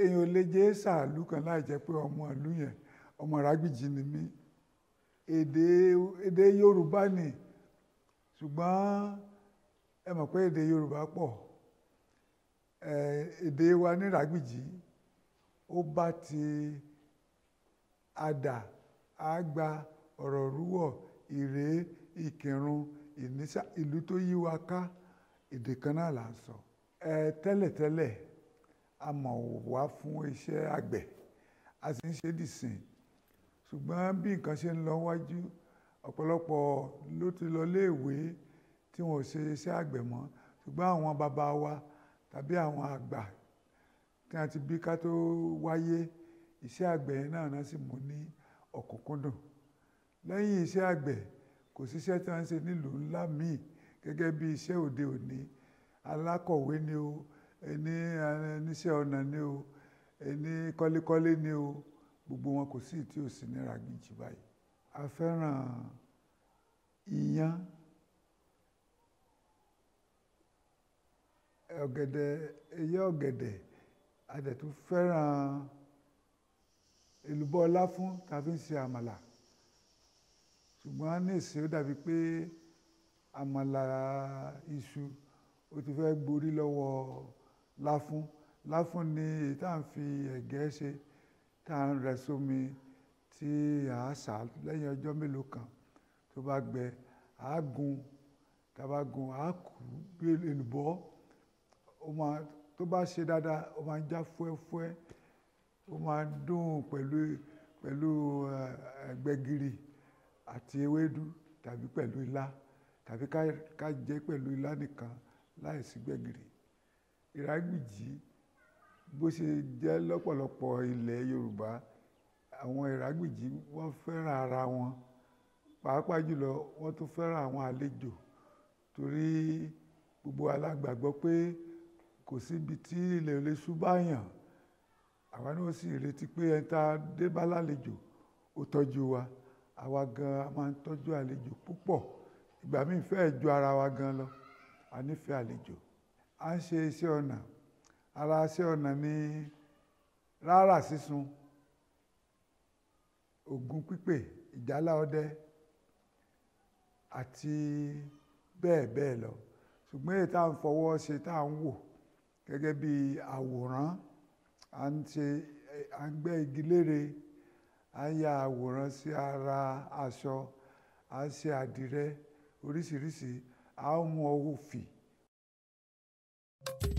èèyàn ò lè jẹ́ sàálù kan láì jẹ́ pé ọmọ ìlú yẹn ọmọ Ìrágbìjí ni mí èdè èdè Yorùbá ni ṣùgbọ́n ẹ mọ̀ pé èdè Yorùbá pọ̀ èdè wa ní Ìrágbìjí ó bá ti àdà àgbà ọ̀rọ̀ rúwọ̀ ìrè ìkírun ìnísà ìlú tó yí wa ká èdè kan náà là ń sọ ẹ tẹ́lẹ̀tẹ́lẹ̀ a mọ̀ wá fún iṣẹ́ àgbẹ̀ a sì ń ṣe dìsìn ṣùgbọ́n bí nǹkan ṣe ń lọ wájú ọ̀pọ̀lọpọ̀ ló ti lọ léèwé tí wọn ò ṣe iṣẹ́ àgbẹ̀ mọ́ ṣùgbọ́n àwọn bàbá wa tàbí àwọn àgbà tí a ti bí ká tó wáyé iṣẹ́ àgbẹ̀ yẹn náà náà sì mú ní ọ̀kúnkúndùn lẹ́yìn iṣẹ́ àgbẹ̀ kò síṣẹ́ tí wọ́n ń ṣe nílùú ńlá míì gẹ́gẹ́ bí iṣẹ́ òde òní alákọ̀wé ni o ẹni oníṣẹ́ ọnà ni o ẹni kọ́lékọ́lé ni o gbogbo wọn kò sí tí ò sí ní Ìrágbìjí báyìí a fẹ́ràn iyán ọ̀gẹ̀dẹ̀ eyé ọ̀gẹ̀dẹ̀ a dẹ̀ tún fẹ́ràn èlùbọ́ láfún tàbí ń ṣe àmàlà ṣùgbọ́n ní ìsìn ó dàbí pé àmàlà iṣu ó ti fẹ́ gborí lọ́wọ́ láfún láfún ni èyí tá à ń fi ẹ̀gẹ́ ṣe tá à ń rẹ sómi tí à á sà lẹ́yìn ọjọ́ mélòó kan tó bá gbẹ à á gun tá a bá gun à á kú bí èlùbọ́ ó máa tó bá ṣe dáadáa ó máa ń já fúẹ́fúẹ́ ó máa ń dùn pẹ̀lú pẹ̀lú gbẹ̀gìrì àti ewédú tàbí pẹ̀lú ilá tàbí ká jẹ pẹ̀lú ilá nìkan láìsí gbẹ̀gìrì Ìrágbìjí bó ṣe jẹ́ lọ́pọ̀lọpọ̀ ilẹ̀ Yorùbá àwọn Ìrágbìjí wọ́n fẹ́ràn ara wọn pàápàá jùlọ wọ́n tún fẹ́ràn àwọn àlejò torí gbogbo alágbàgbọ́ pé kò síbi tí ilẹ̀ olè ṣúbáyàn àwa náà sì retí pé ẹni tá a dé bá lálejò ó tọ́jú wa àwa gan a máa ń tọ́jú àlejò púpọ̀ ìgbà míì fẹ́ẹ̀ ju ara wa gan lọ a nífẹ̀ẹ́ àlejò à ń ṣe iṣẹ́ ọnà ara iṣẹ́ ọnà ní rárà sísun ògùn pípè ìjálá ọdẹ àti bẹ́ẹ̀ bẹ́ẹ̀ lọ ṣùgbọ́n èyí tá à ń fọwọ́ ṣe tá à ń wò gẹ́gẹ́ bí àwòrán à ń ṣe à ń gbẹ́ igi lére à ń ya àwòrán sí ara aṣọ à ń ṣe àdìrẹ oríṣiríṣi à ń mú ọwọ́ fì.